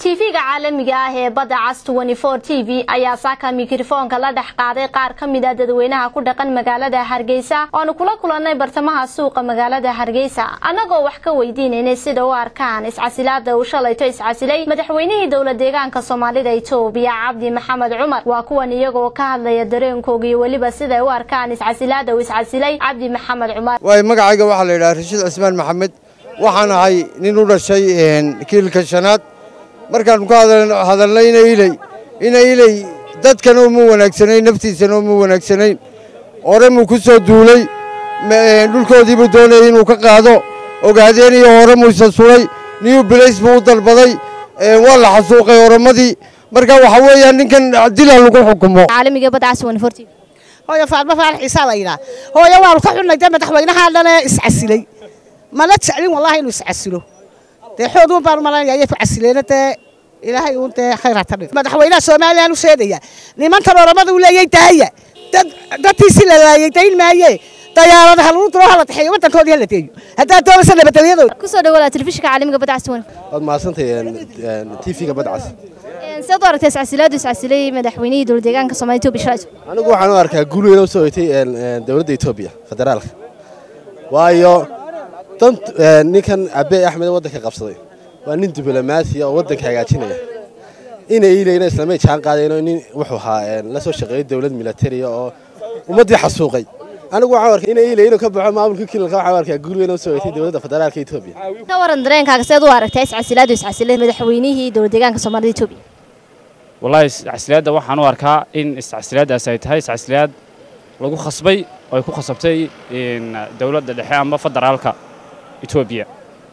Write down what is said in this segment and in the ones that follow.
tv-ga caalamiga ah ee badda cas t v ayaa saaka mikrofoonka la dhex qaaday qaar ka mid a dadweynaha ku dhaqan magaalada hargeysa oonu kula kulannay bartamaha suuqa magaalada hargeysa annagoo wax ka weydiinaynay sida u arkaan iscasilaada uu shalayto iscasilay madaxweynihii dowla deegaanka soomaalida itoobiya cabdi maxamed cumar waa kuwan iyagoo ka hadlaya dareenkooga iyo weliba siday u arkaan iscasilaada uu iscasilay cabdi maxamed cumar waay magacayga waxaa la yidhaha rashiid cismaan maxamed waxaan ahay nin u dhashay kiilka shanaad markaannu ka hadalnay ina iley ina iley dadkana uma wanaagsanayn naftiisana uma wanaagsanayn hore muu ku soo duulay dhulkoodiibuu doonayay inuu ka qaado ogaadeen iyo hore muuse sulay new blace buu u dalbaday waa la xasuuqay oramadii marka waxaa weeyaan ninkan dila lagu xukumo caalamiga badda cas hooyo faadmo faarax ciisaa la yidhaa hooyo waanu ka xunnay dee madaxweynahaa dhane iscasilay mana jeclin wallahi inuu iscasilo dee xoog uun baanu malanaya ayay ku casileena dee ilaahay uun dee khayraa ta dhig madaxweynaha somalilan u sheegaya nimankan oramada u leeyay daaya dad dadkiisi la laayay dayn maaye dayaaradaha lagu duro hala taxeeyo waddankoodii hala deeyo haddaa doonaysa nabadgelyadooda kusoo dhawaada telefishinka caalamiga badda cas waad mahadsantahay tv-ga badcas sidaad u aragtay iscasilaadu iscasilay madaxweynihii dowla deegaanka soomaalida etoobiya shalayto anigu waxaan u arkaa guul weyn oo soo hoytay dowladda etoobiya federaalka waayo dan ninkan abe axmed waddanka qabsaday waa nin diblomaasiya oo waddanka hagaajinaya ina iilayna islamay jaan qaadayno nin wuxuu ahaa la soo shaqeeyay dowlad milatariya oo ummaddii xasuuqay anigu waxaan arkay ina iilay inuu ka baxo maamulka kilalka waxaan arkaa guul weyn oo soo hoytay dowladda federaalka etoobiya ka waran dareenkaaga seed u aragtay iscasilaadu iscasilay madaxweynihii dowla deegaanka soomaalida etoobiya wallahi iscasilaadda waxaan u arkaa in iscasilaaddaas ay tahay iscasilaad lagu khasbay oo ay ku khasabtay dowladda dhexe ama federaalka etoobiya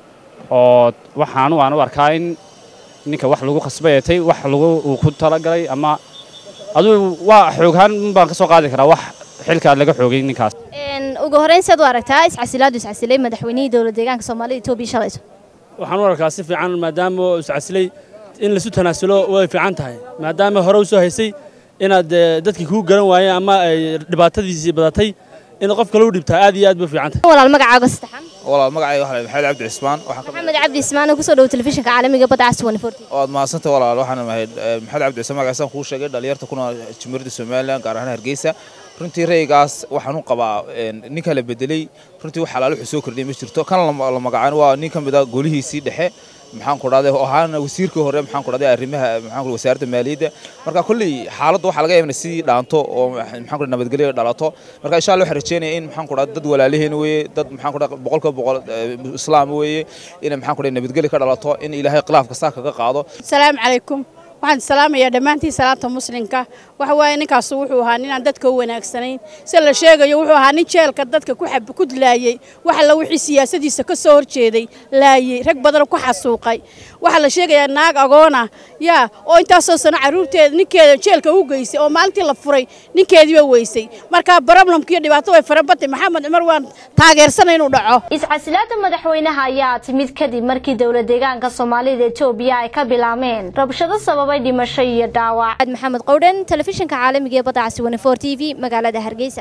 oo waxaanu aan u arkaa in ninka wax lagu khasbay ay tahay wax lagu uu ku talagalay ama aduu waa xooghaan baan ka soo qaadi karaa wax xilkaa laga xoogay ninkaas ugu horreyn seed u aragtaa iscasilaadu iscasilay madaxweynihii dowla deegaanka soomaalida etoobiya shalayto waxaan u arkaa si fiican maadaama uu iscasilay in laisu tanaasulo way fiican tahay maadaama hore u soo haysay inaad dadkii kuu garan waayeen ama ay dhibaatadiisii badatay in qof kale u dhibtaa aad iyo aad bay fiican tahay walaal magacaaga saddexan walaal magacayga waxaa maxamed cabdi cismaan maxamed cabdi cismaan oo kusoo dhawo telefishinka caalamiga badda cas waad mahadsantay walaal waxaan ahay maxamed cabdi cismaan magaciisaan kuu sheegay dhalinyarta kuna jumhuuriyadda somalilan gaar ahaan hargeysa runtii raygaas waxaan u qabaa ninka la bedelay runtii wax xalaal wuxuu soo kordhiyay ma jirto kan la magacaano waa nin ka mid a golihiisii dhexe maxaan ku dhahday oo ahaana wasiirkii hore maxaan ku dhahday arrimaha maxaan ku wasaaradda maaliyadda marka kulli xaaladda waxaa laga yaabaa sidii dhaanto oo maxaan ku nabadgelyo dhalato marka insha Allah waxaan rajeenayaa in maxaan ku dhahday dad walaalihiin weeye dad maxaan ku dhahday boqolka boqol islaam weeye in maxaan ku dhahday nabadgelyo ka dhalato in ilaahay khilaafka saa kaga qaado assalaamu calaykum waxaan salaamayaa dhammaantiin salaanta muslimka waxa waaye ninkaas wuxuu ahaa ninaan dadka u wanaagsanayn si la sheegayo wuxuu ahaa nin jeelka dadka ku xab ku dilaayay waxa la wixii siyaasadiisa ka soo horjeeday laayay rag badan ku xasuuqay waxa la sheegayaa naag agoona yaa oo intaasoo sano caruurteeda ninkeeda jeelka u geysay oo maalintii la furay ninkeediiba weysay marka problemka iyo dhibaato way farabatay maxamed cumar waan taageersanay inuu dhaco iscasilaada madaxweynaha ayaa timid kadib markii dowla deegaanka soomaalida etoobiya ay ka bilaameen rabshado sababay dhimasho iyo dhaawac maxamed qowdhan telefishinka caalamiga ee badda casi t v magaalada hargeysa